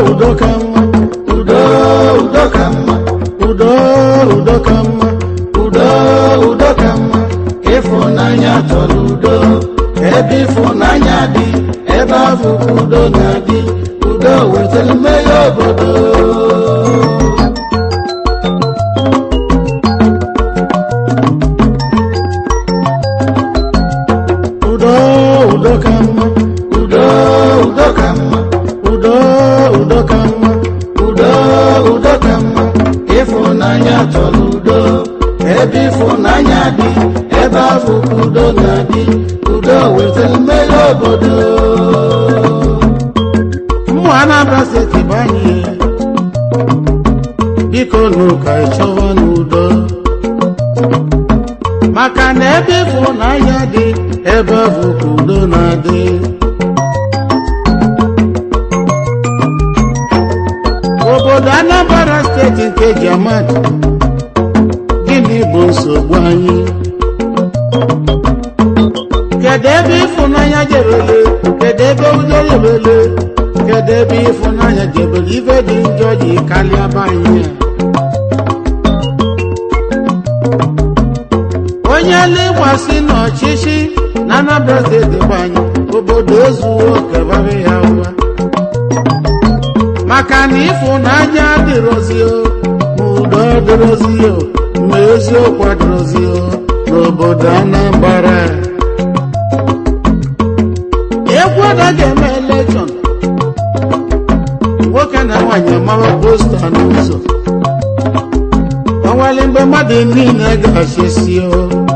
udo ka mma udo udo ka mma udo udo ka mma udo udo ka mma ịfụnanya chọrọ udo ebe ịfụnanya dị ebe ahụ ka udo na-adị udo wetara mmeghe obodo udo udo ka mma udo udo ka mma udo udo ka mma udo udo ka mma ịfụnanya chọrọ udo ebe ịfụnanya dị ebe ahụ ka udo na-adị udo wetara mmeghe obodo mmụ anambra steeti bụ anyị biko nụ ka ị chọwa n'udo maka na ebe ịfụnanya dị ebe ahụ ka udo na-adị obodo anambra steeti nke jamad gịnị bụ nsogbu anyị kedu ebe ịfụnanya jebele kedu ebe udo jebele kedu ebe ịfụnanya jebele ife dị njọ ji karịa be anyị a onye lekwasị n'ọchịchị na Anambra steeti bụ anyị obodo ezuwo kebara ya ụwa maka na ịfụnanya adịrọzio ma udo adịrọzio ma eziokwu adịrọzio n'obodo Anambra egwu anaghị eme elekshọn nwoke na nwaanyị amawa posta n'ụzọ ọnwale mgbe mmadụ niile ga-achịsi o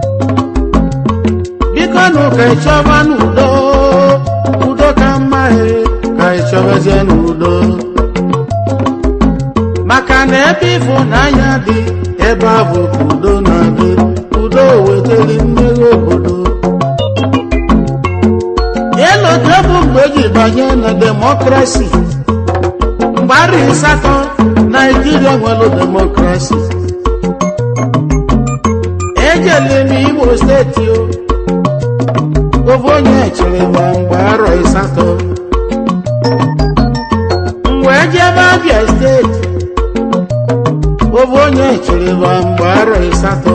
biko nụ ka ịchọba n'udo udo ka mma e ka ịchọbazie n'udo maka na ebe ịfụnanya dị ebe ahụ ka udo na-adị udo wetara mmeghe obodo elote bụ mgbe eji banye na demokrasi mgbe arị asatọ naijiria nwere demokrasi ejele m imo steeti o ofe onye chere ma mgbe arọ asatọ mgbe ejebe abịa steeti ofe onye chere ma mgbe arọ asatọ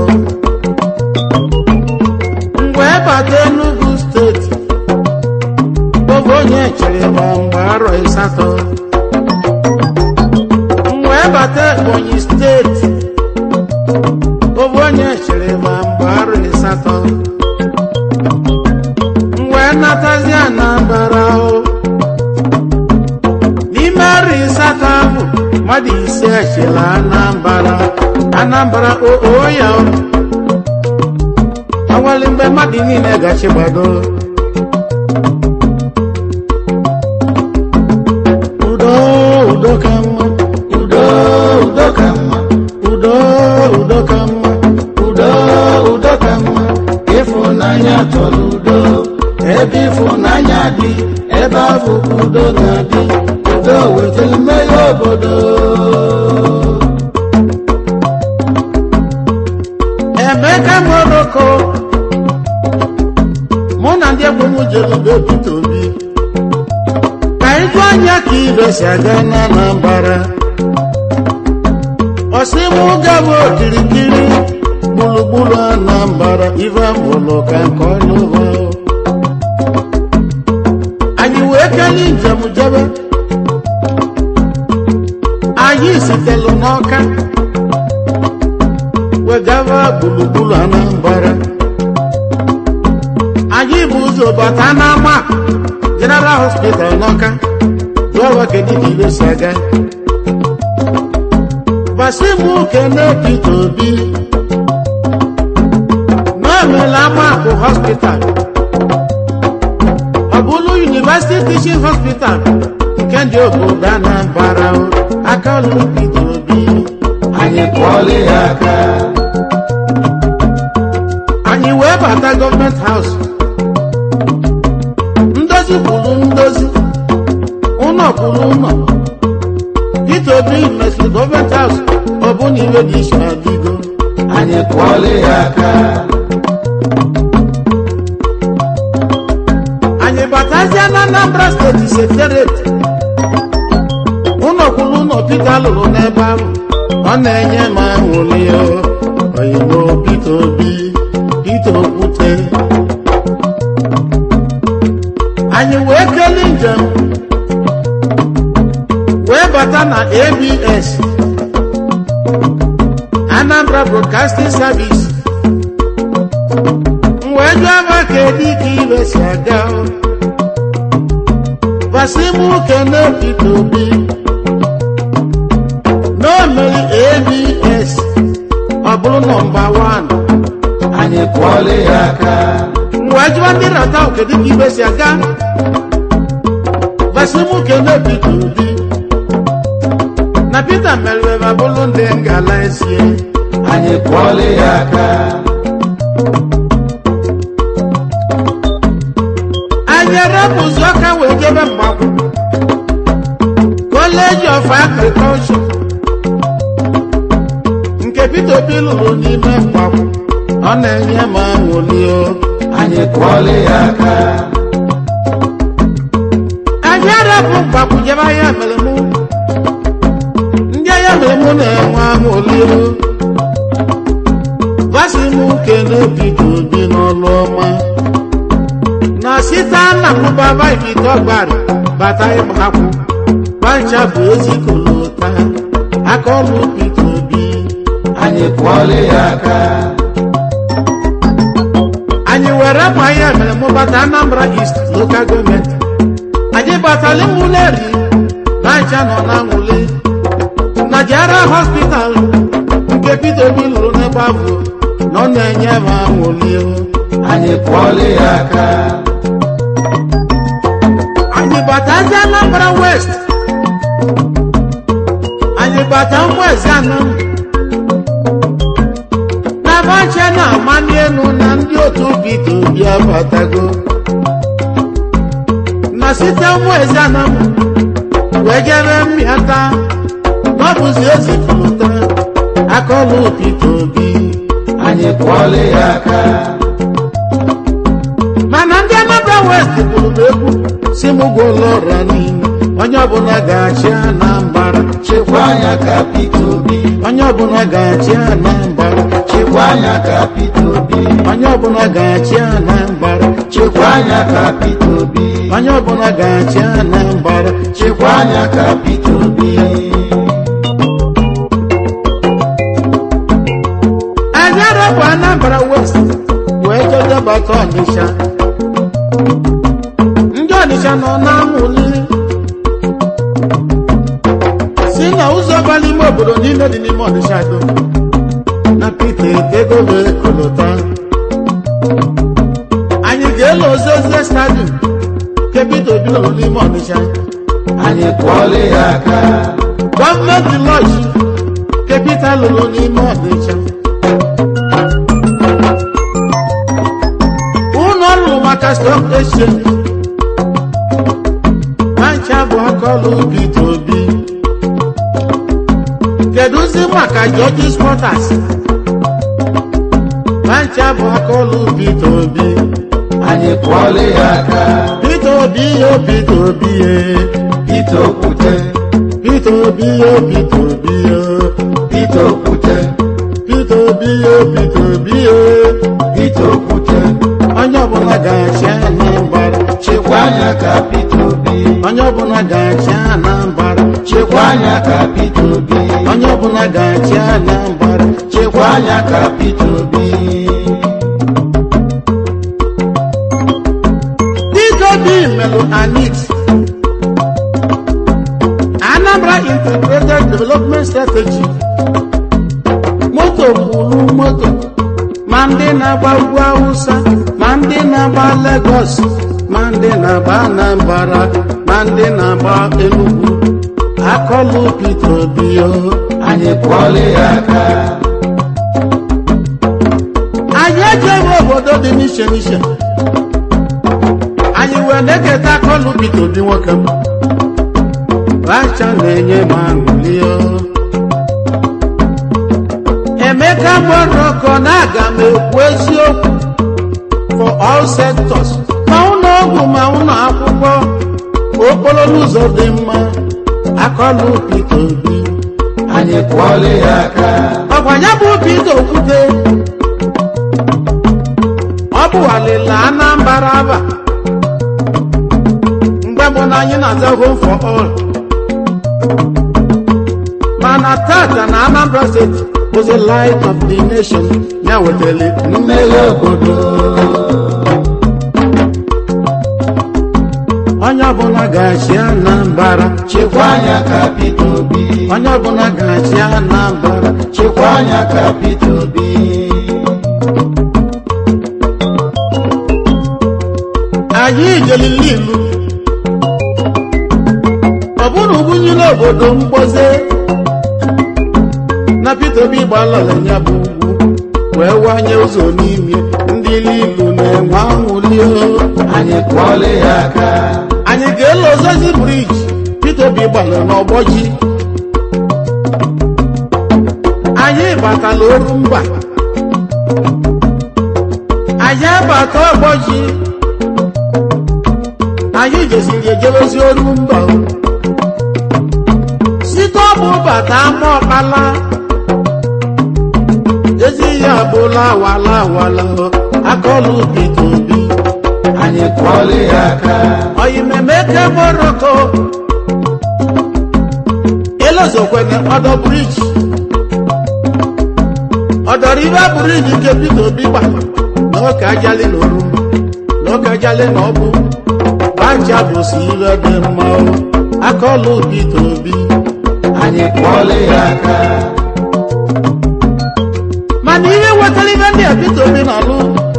mgbe bata enugu steeti ofe onye chere ma mgbe arọ asatọ mgbe bata ebonyi steeti ofe onye chere ma mgbe arọ asatọ mgbe natazi anambara o n'ime arọ asatọ ahụ mmadụ ise echela anambara anambara oo ya o awali mgbe mmadụ niile gachi gbado udo udo ka mma udo udo ka mma udo udo ka mma udo udo ka mma ịfụnanya chọrọ udo ebe ịfụnanya dị ebe ahụ ka udo na-adị udo wetara mmeghe obodo emeka moroko mụ na ndị egwu m jere ube Peter Obi ka ịjụ anya ka ibe si aga na Anambra ọsịmụ gaba okirikiri gburugburu Anambra ife mụlụ ka nke ọlụva anyị wee kelee njem jebe anyị sitelu n'ọka wegava gburugburu Anambra anyị bụ ụzọ bata n'ama General Hospital n'ọka jụọwa kedu ka ibe si aga gbasimu kene Peter Obi n'omela amakụ hospital ọ bụrụ University Teaching Hospital nke ndị obodo Anambra o, aka ọlụ Peter Obi anyị kụọla ya aka anyị wee bata gọọmenti haus ndozi kwuru ndozi ụlọ kwuru ụlọ Peter Obi mesịrị gọọmenti haus ọ bụ na iwe dị iche adịgo anyị kụọla ya aka anyị batazie na Anambra steeti sekretariat ụlọkwuru ụlọ Pita lụrụ n'ebe ahụ ọ na-enye m aṅụrị oyibo Pita Obi Pita Okwute anyị wee kelee njem wee bata na ABS Anambra Broadcasting Service wee jụọ ma kedu ka ibe si aga basimu kene Pita Obi n'omeri ABS ọ bụrụ nọmba 1 anyị kwọọla ya aka wee jụọ ndị rata kedu ka ibe si aga basimu kene Pita Obi na Pita meriri ma bụrụ ndị ngala esie anyị kwọọla ya aka anyị erepụzi ọka wee jebe mgbakwu College of Agriculture nke Pita Obi lụrụ n'ime mgbakwu ọ na-enye m aṅụrị o anyị kwọọla ya aka anyị arapụ mgbakwu jebe ahịa mere mụ ndị ahịa mere mụ na-enwe aṅụrị o gwasị m kene Pita Obi n'ọlụ ọma na site na mụbaba ibite ọgbara bata ịgbakwụ gbancha bụ ezikolota aka ọlụ Pita Obi anyị kwọọla ya aka anyị were ma ihe mere mụbata Anambra East Local Government anyị batala mụleri gbancha nọ na nwule na Jara Hospital nke Pita Obi lụrụ n'ebe ahụ na ọ na-enye m aṅụrị o anyị kwọọla ya aka anyị batazi Anambra West anyị bata mwezi anọ na bacha na amani elu na ndị otu Pita Obi abatago na site mwezi anọ wee jere mmịata na ọ bụzi ezipụta akọlụ Pita Obi anyị kwọọla ya aka mana ndị Anambra West kwuru m egwu si m gwụlọ ọra niile onye ọbụla ga-achị Anambra chekwa anya ka Pita Obi onye ọbụla ga-achị Anambra chekwa anya ka Pita Obi onye ọbụla ga-achị Anambra chekwa anya ka Pita Obi onye ọbụla ga-achị Anambra chekwa anya ka Pita Obi anyị arapụ Anambra West wee jedebata Ọnịsha ndị Ọnịsha nọ na-amụli si na ụzọ bara ime obodo niile dị n'ime Ọnịsha do na Pita etego wee kolota anyị ga-ele ozozie stadium nke Pita Obi lụrụ n'ime Ọnịsha anyị kwọọla ya aka gọọmenti lọji nke Pita lụrụ n'ime Ọnịsha ụlọ ọrụ maka stock exchange mancha bụ akọlụ Pita Obi kedụzi maka George's Motors mancha bụ akọlụ Pita Obi anyị kwọọla ya aka Pita Obi o Pita Obi e Pita Okwute Pita Obi o Pita Obi o Pita Okwute Pita Obi o Pita Obi o Pita Okwute onye ọbụla ga-achị Anambra chekwa anya ka Pita Obi onye ọbụla ga-achị Anambra chekwa anya ka Pita Obi onye ọbụla ga-achị Anambra chekwa anya ka Pita Obi Pita Obi melụ anit Anambra Integrated Development Strategy moto kwuru moto ma ndị na-agba ugwu Awụsa ma ndị na-agba Lagos ma ndị na-agba Anambra ma ndị na-agba Enugu akọlụ Pita Obi o anyị kwọọla ya aka anyị ejeghị obodo dị n'iche n'iche anyị wee na-eketa akọlụ Pita Obi nwoke m bacha na-enye m aṅụrị o emeka moroko na aga m ekwu eziokwu for all sectors ma ụlọ ọgwụ ma ụlọ akwụkwọ okporo ụzọ dị mma akọlụ Peter Obi anyị kwọọla ya aka ọkwa ya bụ Peter Okwute ọ bụ alịla Anambra aba mgbe mbụ na anyị na-aza home for all mana tata na Anambra steeti was the light of the nation ya wetara mmeghe obodo onye ọbụla ga-achị Anambra chekwa anya ka Peter Obi onye ọbụla ga-achị Anambra chekwa anya ka Peter Obi anyị jelili ilu ọ bụrụ ubunyere obodo mgboze na Peter Obi gbalala ya bụ ugwu wee wanye ụzọ n'ime ndị ilu na-enwe anwụli anyị kwọọla ya aka anyị ga-ele ozozi briji Peter Obi gbara n'ọgbọ ji anyị batala oru mba anyị abata ọgbọ ji anyị jesiri ejebezi oru mba site ọbụ bata ama ọkpala ezi ihe abụla awala awala akọlụ Peter Obi anyị kwọọla ya aka oyimemeke moroko elozokwene ọdọ briji ọdọribe briji nke Peter Obi gba n'oke ajali na oru n'oke ajali na ọbụ aja bụsi ire dị mma o. akọlụ Peter Obi anyị kwọọla ya aka mana ihe wetara ihe ndị a Peter Obi na-alụ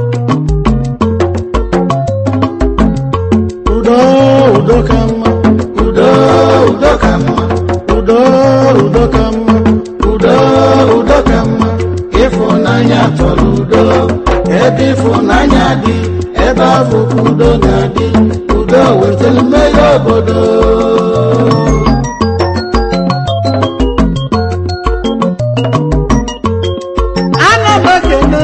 udo udo ka mma udo udo ka mma udo udo ka mma udo udo ka mma ịfụnanya chọrọ udo ebe ịfụnanya dị ebe ahụ ka udo na-adị udo wetara mmeghe obodo ana m ekene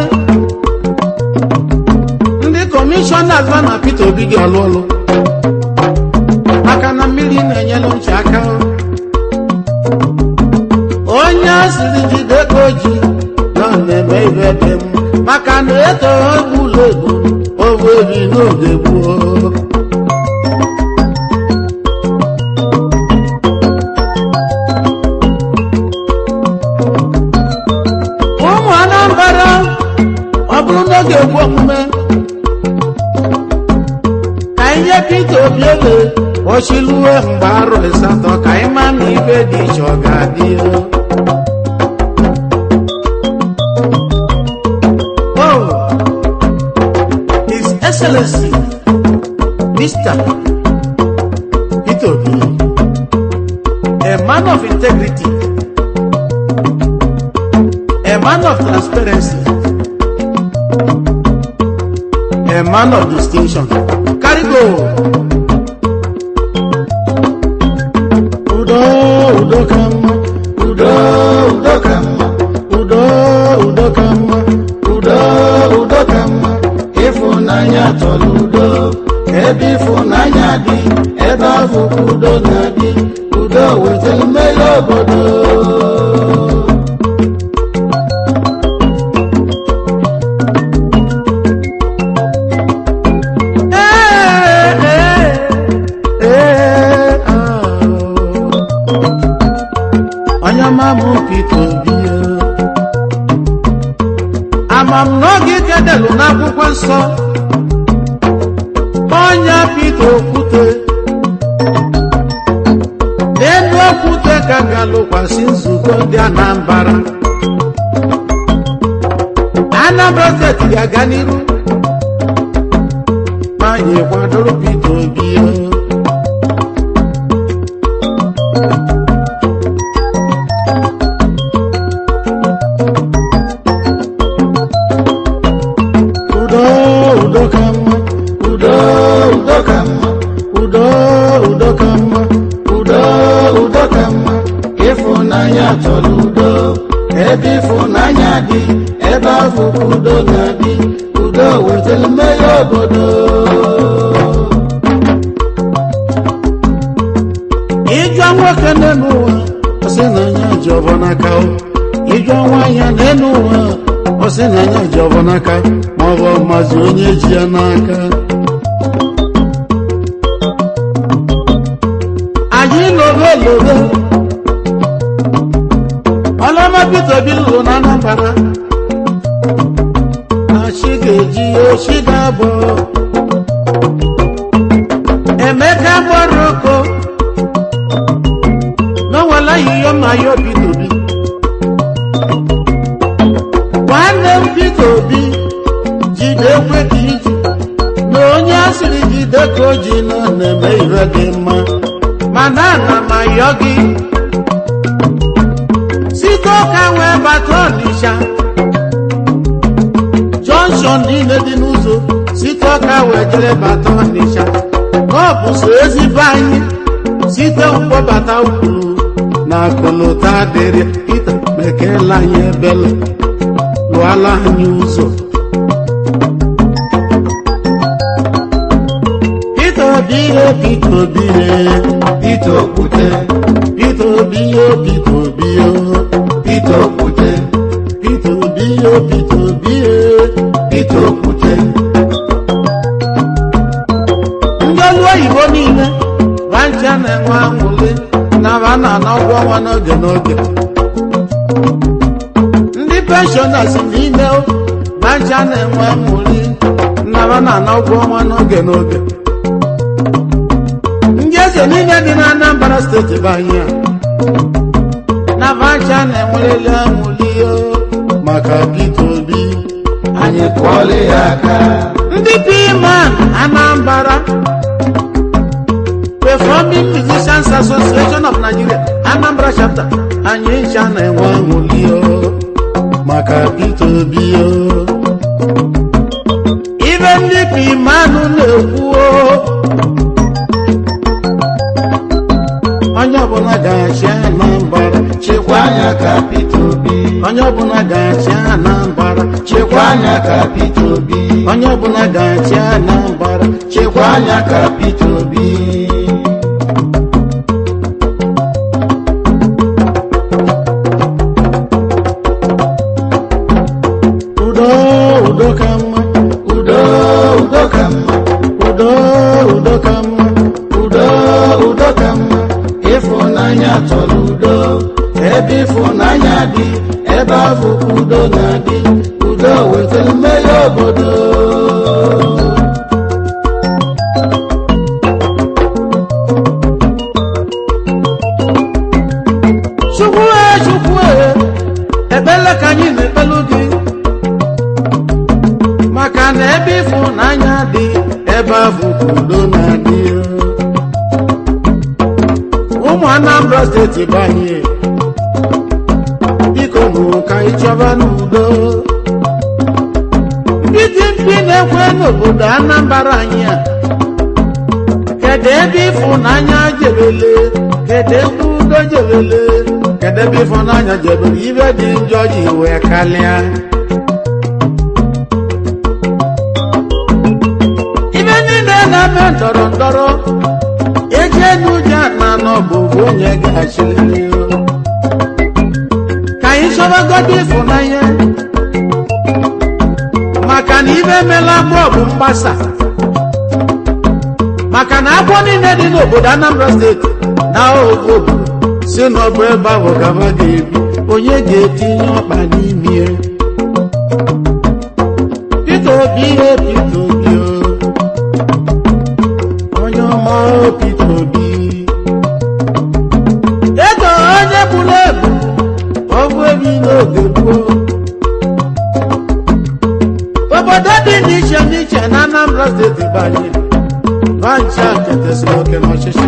ndị kọmishọnas ma na Peter Obi dị ọlụ ọlụ maka na mmiri na-enyelu nche aka onye asịrị jide ka o ji na ọ na-eme ibe dị m maka na eto egbula egbu overi n'oge gboo ụmụ Anambra ọ bụrụ n'oge egwu omume ka anyị nye Peter Obi ele ochiluwe mgbe arọ asatọ ka anyị ma na ibe dị iche ọ ga-adị Oh, His Excellency Mr. Peter Obi a man of integrity a man of transparency, a man of distinction. Carry go. Udo, udo kama, udo udo ka mma udo, udo kama, udo udo ka mma ịfụnanya chọrọ udo ebe ịfụnanya dị ebe ahụ ka udo na-adị udo wetara mmeghe obodo Eh, eh, eh, ah. Onye ọma mụ Peter Obi o. ama m n'oge ikedelụ n'akwụkwọ nsọ onye Peter Okwute n'elu okwute ka ga-alụkwasị nzukọ ndị Anambra Anambra steeti ga-aga n'iru ma anyị kwadoro Peter Obi o. udo udo ka mma udo udo ka mma udo udo ka mma udo udo ka mma ịfụnanya chọrọ udo ebe ịfụnanya dị ebe ahụ ka udo na-adị udo wetara mmeghe obodo ịjụ nwa nwoke n'elu ụwa ọ sị na anya ji ọbọ n'aka o ịjụ nwaanyị n'elu ụwa ọ sị na anya ji ọbọ n'aka ma ọ bụ mazi onye ji ya n'aka anyị lobe lobe ọlọma Peter Obi lụrụ na Anambra na chi ga-eji ochi ga-abụ Emeka gbara oko n'ọnwala yiyo ma yo Peter Obi nwanne m Peter Obi jide ekwe ka iji na onye asịrị jide ka o ji nọ na-eme ire dị mma mana ana m ayọ gị site ụka wee bata Ọnịsha jọnshọn niile dị n'ụzọ site ọka wee jere bata Ọnịsha ọ bụ so ezigbo anyị site mkpọbata kwuru na akụlụta dịrị Pita mekela anyị ebele lụọla anyị ụzọ Pita Obi ihe Pita Obi ihe Peter Okwute Pita Obi ihe Pita Obi ihe Peter Okwute Pita Obi ihe Pita Obi ihe Peter Okwute ndị ọrụ oyibo niile bancha na-enwe anwụli na ba na-ana ụgwọ ọnwa n'oge n'oge ndị penshọnas niile bancha na-enwe anwụli na ba na-ana ụgwọ ọnwa n'oge n'oge ndị eze niile dị na Anambra steeti bụ anyị a na bancha na-enwereli anwụli o maka Peter Obi anyị kụọla ya aka ndị P-Man Anambra Performing Musicians Association of Nigeria Anambra chapter anyị ncha na-enwe aṅụli o maka Peter Obi o ibe ndị P-Man na-ekwu o onye ọbụla ga-achị Anambra chekwa anya ka Peter Obi onye ọbụla ga-achị Anambra chekwa anya ka Peter Obi onye ọbụla ga-achị Anambra chekwa anya ka Peter Obi udo udo ka mma udo udo ka mma udo udo ka mma udo udo ka mma ịfụnanya chọrọ udo ebe ịfụnanya dị ebe ahụ ka udo na-adị udo wetara mmeri obodo chukwu e chukwu e ekpele ka anyị na-ekpelu gị maka na ebe ịfụnanya dị ebe ahụ ka udo na-adị ụmụ Anambra steeti bụ anyị biko nụ ka anyị chọba n'udo ndị dị mkpi na-ekwe n'obodo Anambra anyị a kedu ebe ịfụnanya jebele kedu ebe udo jebele kedu ebe ịfụnanya jebere ibe dị njọ ji wee kalịa ibe niile na-eme ndọrọ ndọrọ eji n'ụjọ na n'ọbụ bụ onye ga-achịlị ka anyị chọbagodo ịfụnanya maka na ibe emela agbọ bụ mgbasa maka na agbọ niile dị n'obodo Anambra steeti na obodo si n'ọbụ ebe ahụ gaba ga-ebi onye ga-etinye ọkpa n'ime ya? Peter Obi ihe Peter Obi o. onye ọma o Peter Obi eto onye gburu ebu ọgwụ ebi n'oge gboo obodo dị n'iche n'iche na Anambra steeti banye bancha ketesịrị oke n'ọchịchị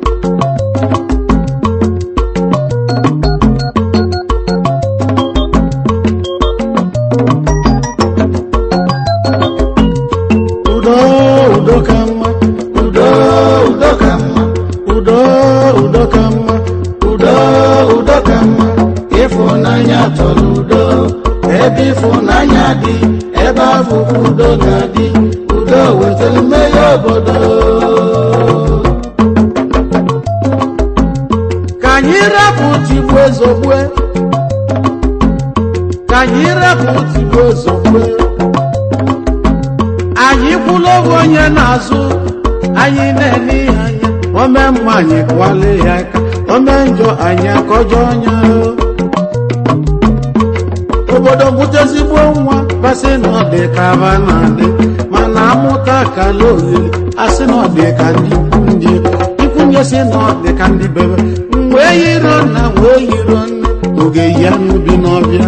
udo udo ka mma udo udo ka mma udo udo ka mma udo udo ka mma ịfụnanya chọrọ udo ebe ịfụnanya dị ebe ahụ ka udo ga-adị udo wetara mmeri obodo ome mma anyị kwale ya aka ome njọ anyị akọjọ ọnya obodo bute ezigbo nwa basị na ọ dị ka aba na-adị mana amụta kala olili asị na ọ dị ka ndị ndị ikwunye si na ọ dị ka ndị bebe mgbe yiro nna wee yiro nne oge ya n'ubi n'ọbịa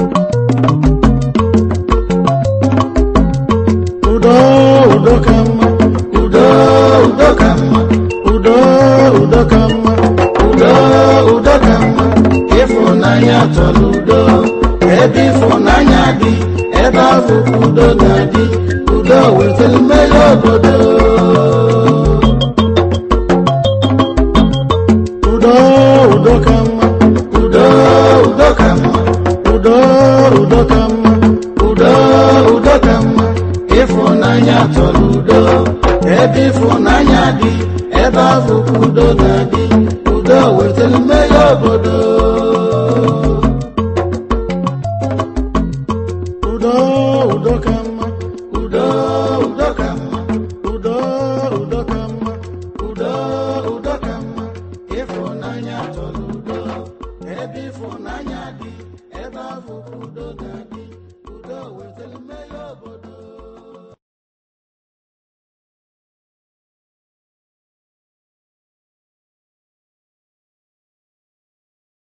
udo udo ka mma udo udo ka mma udo udo ka mma udo udo ka mma ịfụnanya chọrọ udo ebe ịfụnanya dị ebe ahụ ka udo na-adị udo wetara mmeri obodo udo udo ka mma udo udo ka mma udo udo ka mma udo udo ka mma ịfụnanya chọrọ udo ebe ịfụnanya dị ebe ahụ ka udo na-adị